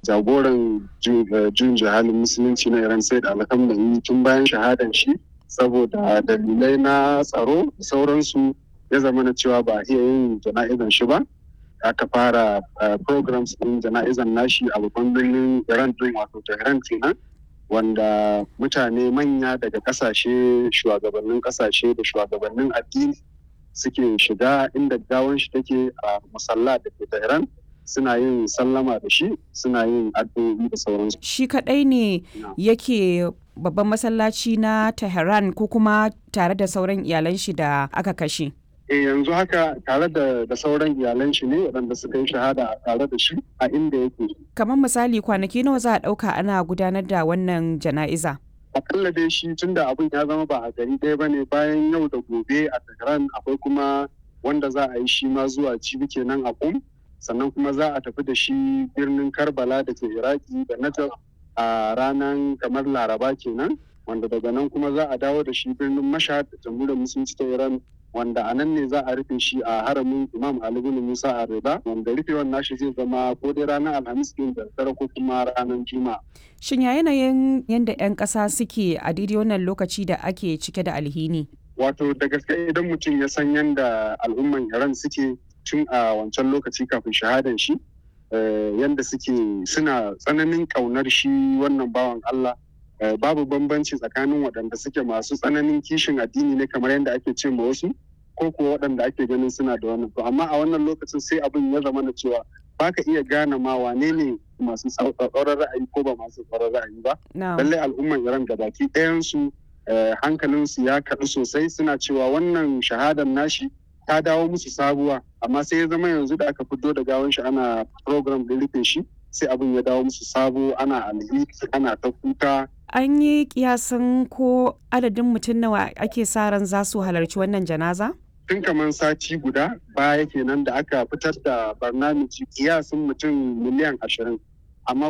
jagoran jun jihalin musulunci na iran sai da alhamdulillah tun bayan shahadan shi saboda dalilai na tsaro sauransu ya zama na cewa ba iya yin jana'izan shi ba aka fara programs din jana'izan nashi a babban birnin iran din wato tehran kenan wanda mutane manya daga kasashe shugabannin kasashe da shugabannin addini suke shiga inda gawan shi take a musalla da ke tehran suna yin sallama da shi suna yin addu'o'i da sauransu shi kadai ne yake babban masallaci na tehran ko kuma tare da sauran iyalan shi da aka kashe e yanzu haka tare da, da sauran iyalan shi ne waɗanda suka yi shahada a tare da shi a inda yake. Kamar misali kwanaki nawa za a ɗauka ana gudanar da wannan jana'iza? Akalla dai shi tun da abin ya zama ba a gari ɗaya ba ne bayan yau da gobe a Tehran akwai kuma wanda za a yi shi ma zuwa cibi kenan a kum sannan kuma za a tafi da shi birnin Karbala da ke Iraki da Najaf a ranar kamar Laraba kenan wanda daga nan kuma za a dawo da shi birnin Mashhad da jamhuriyar musulunci ta Iran wanda a nan ne za a rufe shi a haramin imam ali bin musa a rida wanda rufewan nashi zai zama ko dai ranar alhamis din da dare ko kuma ranar juma'a shin ya yanayin yadda 'yan ƙasa suke a daidai wannan lokaci da ake cike da alhini wato da gaske idan mutum ya san yadda al'umman iran suke tun a wancan lokaci kafin shahadan shi yadda suke suna tsananin ƙaunar shi wannan bawan allah babu bambanci tsakanin waɗanda suke masu tsananin kishin addini ne kamar yadda ake ce ma wasu ko kuwa waɗanda ake ganin suna da wannan to amma a wannan lokacin sai abin ya zama na cewa ba ka iya gane ma wane ne masu tsauraran ra'ayi ko ba masu tsauraran ra'ayi ba lallai al'umman iran da baki ɗayansu hankalinsu ya kaɗu sosai suna cewa wannan shahadar nashi ta dawo musu sabuwa amma sai ya zama yanzu da aka fito da gawan shi ana program da rufe shi sai abin ya dawo musu sabo ana alheri ana ta kuka an yi kiyasin ko adadin mutum nawa ake sa ran za su halarci wannan janaza? Tun kamar sati guda baya kenan da aka fitar da barnamiji kiyasin mutum miliyan ashirin